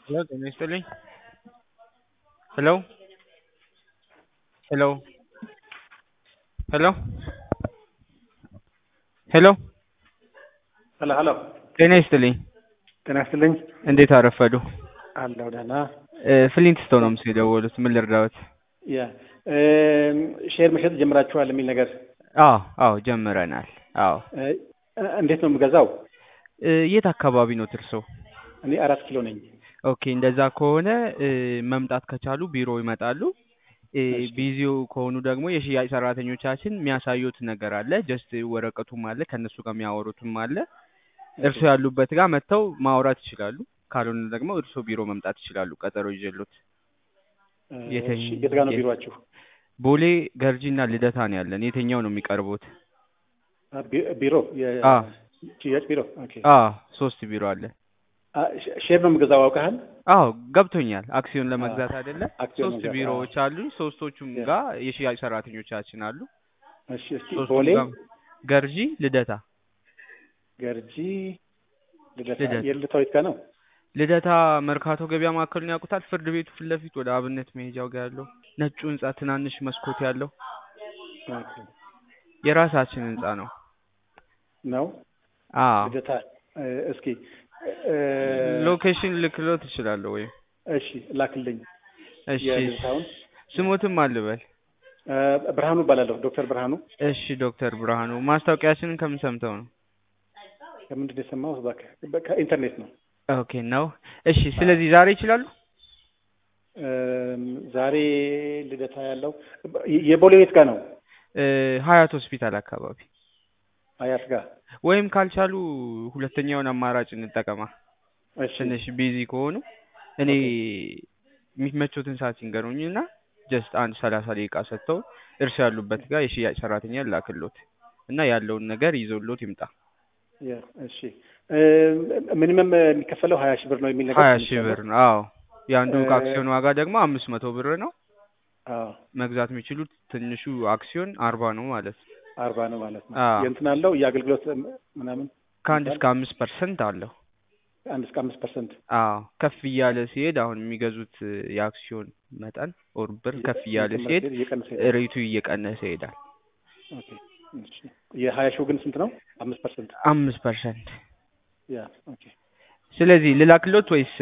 ሄሎ ጤና ይስጥልኝ። ሄሎ ሄሎ ሄሎ ሄሎ ሄሎ ሄሎ ጤና ይስጥልኝ። ጤና ይስጥልኝ። እንዴት አረፈዱ? አለሁ ደህና። ፍሊንት ስቶን ነው ምስል የደወሉት። ምን ልርዳዎት? ያ ሼር መሸጥ ጀምራችኋል የሚል ነገር አዎ አዎ ጀምረናል። አዎ እ፣ እንዴት ነው የምገዛው? እ፣ የት አካባቢ ነው እርሶ? እኔ አራት ኪሎ ነኝ። ኦኬ እንደዛ ከሆነ እ፣ መምጣት ከቻሉ ቢሮ ይመጣሉ። እ፣ እሺ። ቢዚው ከሆኑ ደግሞ የሽያጭ ሰራተኞቻችን የሚያሳዩት ነገር አለ። ጀስት ወረቀቱም አለ ከእነሱ ጋር የሚያወሩትም አለ። እርሶ ያሉበት ጋር መጥተው ማውራት ይችላሉ። ካልሆነ ደግሞ እርሶ ቢሮ መምጣት ይችላሉ። ቀጠሮ ይዤሎት እ፣ የተኝ- እሺ፣ የት ጋር ነው ቢሮአችሁ? ቦሌ ገርጂና ልደታ ነው ያለን። የትኛው ነው የሚቀርቡት? አ፣ ቢ- ቢሮ አ የሽያጭ ቢሮ። ኦኬ። አ ሶስት ቢሮ አለ። አ፣ ሼ- ሼር ነው የምገዛው አውቀሃል? አዎ ገብቶኛል። አክሲዮን ለመግዛት አይደለ? አክሲዮን ሶስት መግዛት፣ ቢሮዎች አሉ። ሶስቶቹም ያ። ጋር የሽያጭ ሰራተኞቻችን አሉ። እሺ፣ እስኪ ሶስቱም ቦሌ፣ ጋር ገርጂ፣ ልደታ። ገርጂ፣ ልደታ። ልደታ። የልደታው የት ጋር ነው? ልደታ መርካቶ ገበያ ማዕከሉን ያውቁታል? ፍርድ ቤቱ ፊት ለፊት ወደ አብነት መሄጃው ጋር ያለው ነጩ ህንጻ ትናንሽ መስኮት ያለው ኦኬ። የራሳችን ህንጻ ነው። ነው አዎ ልደታ። እ፣ እስኪ እ፣ ሎኬሽን ልክሎት እችላለሁ ወይም እሺ፣ ላክልኝ እሺ የልደታውን። ስሞትም አልበል። እ፣ ብርሃኑ እባላለሁ። ዶክተር ብርሃኑ። እሺ ዶክተር ብርሃኑ ማስታወቂያችንን ከምን ሰምተው ነው? ከምንድን ነው የሰማሁት? እባክህ በ- ከኢንተርኔት ነው። ኦኬ ነው። እሺ ስለዚህ ዛሬ ይችላሉ? እም፣ ዛሬ ልደታ ያለው የ- የቦሌ ቤት ጋር ነው። እ፣ ሀያት ሆስፒታል አካባቢ አያት ጋር። ወይም ካልቻሉ ሁለተኛውን አማራጭ እንጠቀማ። እሺ ትንሽ ቢዚ ከሆኑ እኔ የሚመቾትን ሰዓት ይንገሩኝ እና ጀስት አንድ ሰላሳ ደቂቃ ሰጥተው እርሱ ያሉበት ጋር የሽያጭ ሰራተኛ ላክሎት እና ያለውን ነገር ይዞሎት ይምጣ። ያ፣ እሺ እም፣ ሚኒመም የሚከፈለው ሀያ ሺህ ብር ነው የሚል ነገር ሀያ ሰምቻለሁ። ሺህ ብር ነው። አዎ የአንዱ እ፣ አክሲዮን ዋጋ ደግሞ አምስት መቶ ብር ነው። አዎ መግዛት የሚችሉት ትንሹ አክሲዮን አርባ ነው ማለት ነው። አርባ ነው ማለት ነው። አዎ የእንትን አለው የአገልግሎት ምናምን ከአንድ ይባል እስከ አምስት ፐርሰንት አለው። አንድ እስከ አምስት ፐርሰንት አዎ ከፍ እያለ ሲሄድ አሁን የሚገዙት የአክሲዮን መጠን ኦር ብር ከፍ እያለ ሲሄድ እየቀነሰ ይሄዳል። ሬቱ እየቀነሰ ይሄዳል። ኦኬ፣ እሺ። የሀያ ሺው ግን ስንት ነው? አምስት ፐርሰንት። አምስት ፐርሰንት። ያ ኦኬ። ስለዚህ ልላክሎት ወይስ?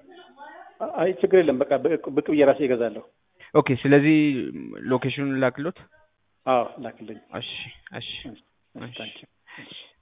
አይ ችግር የለም። በቃ ብቅ ብቅ ብዬ ራሴ እገዛለሁ። ኦኬ ስለዚህ ሎኬሽኑን ልላክሎት። አዎ ላክልኝ። እሺ እሺ እሺ፣ እሺ ታንኪ